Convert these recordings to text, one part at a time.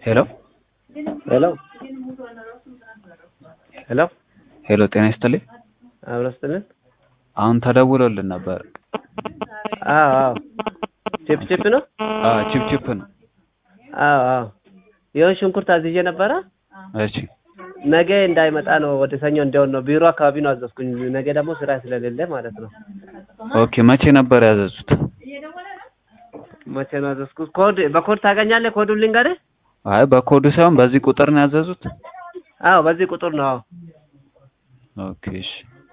ሄሎ ሄሎ ሄሎ ሄሎ ጤና ይስጥልኝ። አብሮ ስትልን አሁን ተደውሎልን ነበር። አዎ አዎ ቺፕ ቺፕ ነው። አ ቺፕ ቺፕ ነው። አዎ አዎ ይኸው ሽንኩርት አዝዤ ነበረ። እሺ ነገ እንዳይመጣ ነው ወደ ሰኞ እንዲሆን ነው። ቢሮ አካባቢ ነው አዘዝኩኝ። ነገ ደግሞ ስራ ስለሌለ ማለት ነው። ኦኬ መቼ ነበር ያዘዙት? መቼ ነው ያዘዝኩት? ኮድ በኮድ ታገኛለህ? ኮዱን ልንገርህ። አይ በኮዱ ሳይሆን በዚህ ቁጥር ነው ያዘዙት? አዎ በዚህ ቁጥር ነው። አዎ ኦኬ እሺ።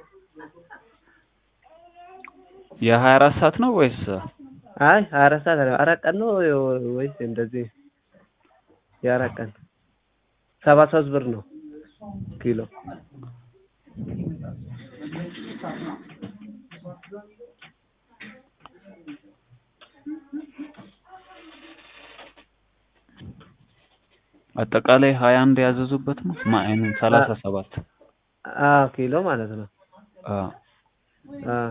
የሀያ አራት ሰዓት ነው ወይስ አይ ሀያ አራት ሰዓት አይደለም፣ አራት ቀን ነው ወይስ እንደዚህ? የአራት ቀን ሰባ ሶስት ብር ነው ኪሎ። አጠቃላይ ሀያ አንድ ያዘዙበት ነው? ማይኑን ሰላሳ ሰባት አዎ ኪሎ ማለት ነው። አ አዎ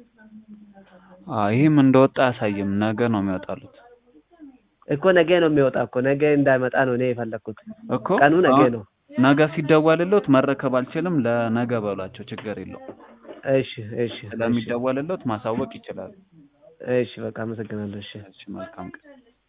አ ይህም እንደወጣ አያሳይም። ነገ ነው የሚወጣሉት እኮ ነገ ነው የሚወጣ እኮ ነገ እንዳይመጣ ነው እኔ የፈለኩት። እኮ ቀኑ ነገ አሁን ነው። ነገ ሲደወልልዎት መረከብ አልችልም፣ ለነገ በሏቸው፣ ችግር የለውም። እሺ እሺ እሺ ስለሚደወልልዎት ማሳወቅ ይችላሉ። እሺ በቃ አመሰግናለሁ። እሺ እሺ መልካም ቀን።